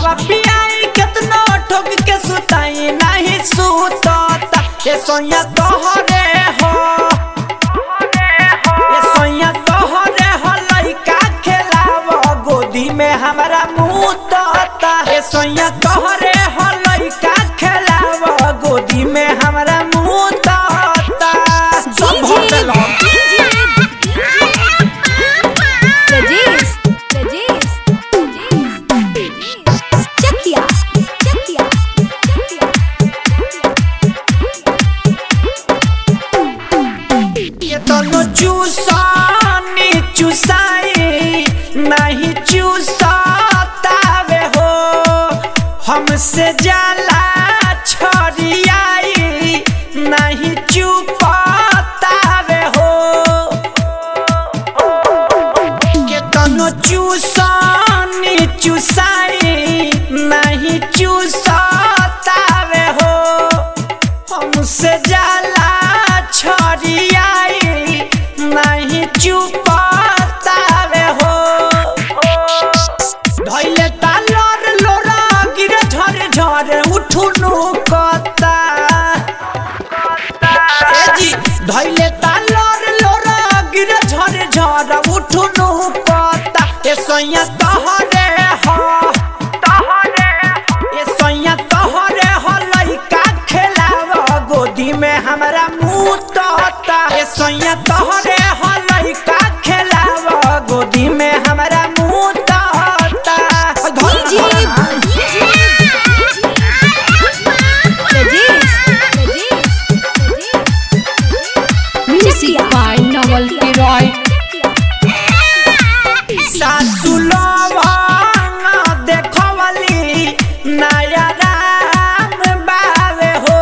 दूधवा पियाई केतनो ठोक के सुताई नहीं सुतता ए सोया तोहरे हो ए सोया तोहरे हो लइका खेलाव गोदी में हमरा मुंह तोता ए सोया तोहरे हो लइका खेलाव गोदी में हमरा मुंह तोता सब हो देलो Rajesh, Rajesh, Rajesh, Chakia, Chakia, ये दोनों चूसानी चूसाई नहीं चूसातावे हो हमसे जाला छोड़ियाई नहीं चुपातावे हो के दोनों चूसानी चूसाई नहीं चूसातावे हो हमसे जाला छोड़ियाई नहीं चुपातावे हो धैले तालर लोरा गिरे झर झर उठुनु कता ए जी धैले तालर लोरा गिरे झर झर उठुनु कता ए सैया तहरे हो तहरे ए सैया तोहरे हो लइका खेलाव गोदी में हमरा मुंह तोता ए सैया तोहरे हो लइका खेलाव गोदी में हमरा मुंह तोता Rajesh, Music by Noel Leroy. सासु लवंग देखवली नया राम बावे हो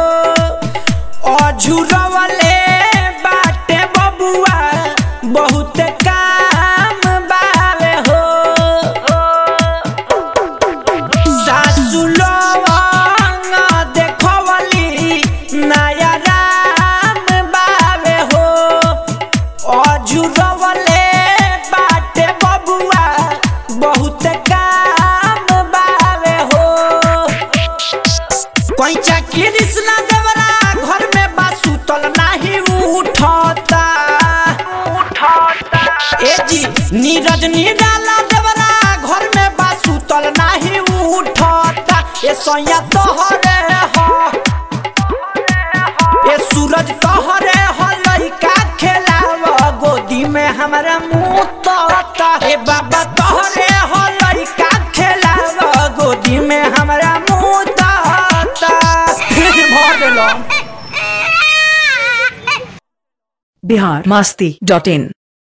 अझुरवले बाटे बबुआ बहुत काम बावे हो सासु लवंग देखवली नया राम बावे हो अझुरवले बाटे बबुआ बहुत काम बावे हो कैचा कृष्णा देवरा घर में बासु तल नाही उठता ए जी नीरज निराला देवरा घर में बासु तल नाही उठता ए सैया तोहरे हो ए सूरज तोहरे हो लइका खेलाव गोदी में हमरा मुंह तोता ए बाबा तोहरे हो लइका खेलाव गोदी में हमरा मुंह तोता भर देलो बिहार मस्ती डॉट इन